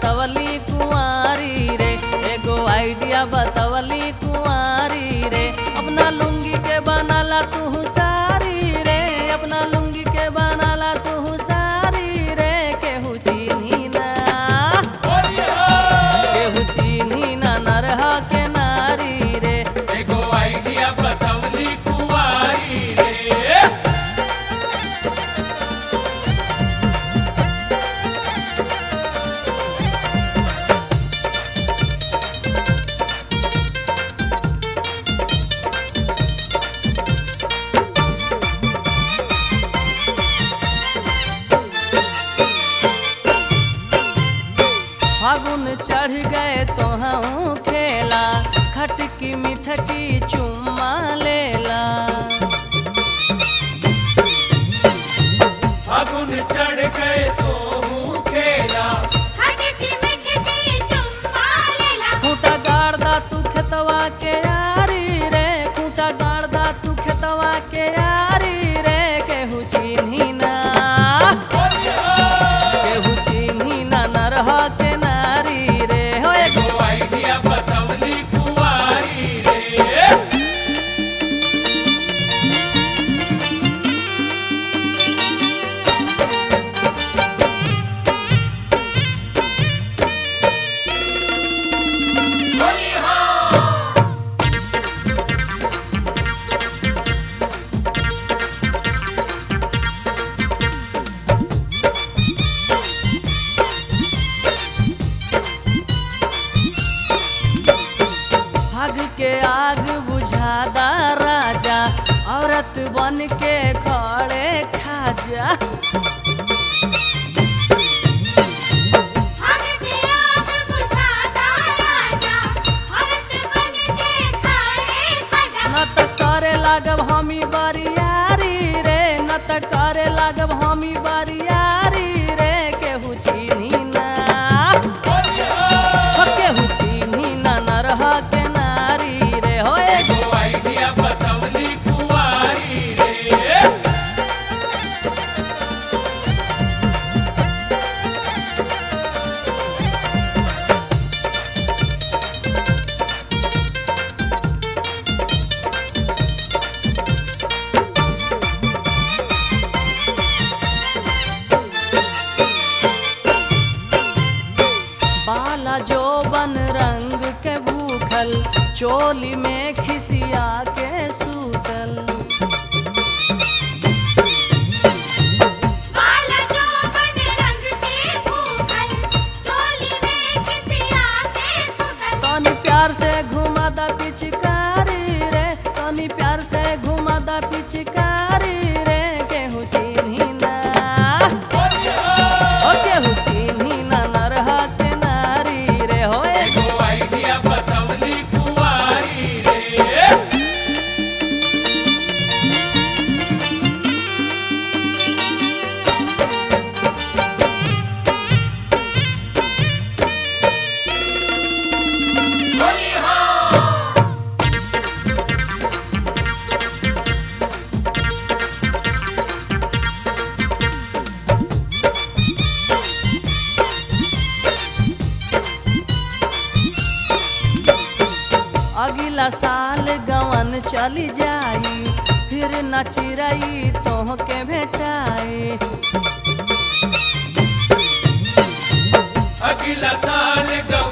बतवली कुंवारी रे एगो आइडिया बतवली कुंवारी रे अपना लुंगी के बनाला तू सारी रे अपना लुंगी के बनाला तू सारी रे केहू चीन्ही ना केहू चीन्ही ना नरहा के नारी रे एगो आइडिया बतवली कुंवारी रे फागुन चढ़ गए तो हम खेला खटकी मिठकी चुम्मा लेला फागुन चढ़ गए सोहू खेला खटकी मिठकी चुम्मा लेला खूंटा गाड़ दा तू खेतवा के यारी रे खूंटा गाड़ दा तू खेतवा के यारी रे केहू चिन्ही ना केहू चिन्ही ना नरहा के नारी रे हो एगो एगो आइडिया बतवली कुंवारी रे भाग के आग बुझादा राजा औरत बन के खड़े खाजा भाग के आग बुझाता राजा औरत बन के खड़े खजा न त करे लागब हमी बरियारी रे न त करे लागब हमी बरियारी रे केहू चिन्ही ना हो केहू चिन्ही ना नरहा के नारी रे हो एगो एगो आइडिया बतवली कुंवारी रे बाला जो बन रंग के भूखल चोली में खिसिया के सूतल बाला जो बन रंग के भूखल चोली में खिसिया के सुतल तनी प्यार से घुमा दा पिचकारी रे तनी प्यार से घुमा दा पिचकारी रे केहू चिन्ही ना हो केहू चिन्ही ना नरहा के नारी रे हो एगो एगो आइडिया बतवली कुंवारी रे अगला साल गवन चली जाई फिर न चिरई तोह के भेटाई अगला साल गौ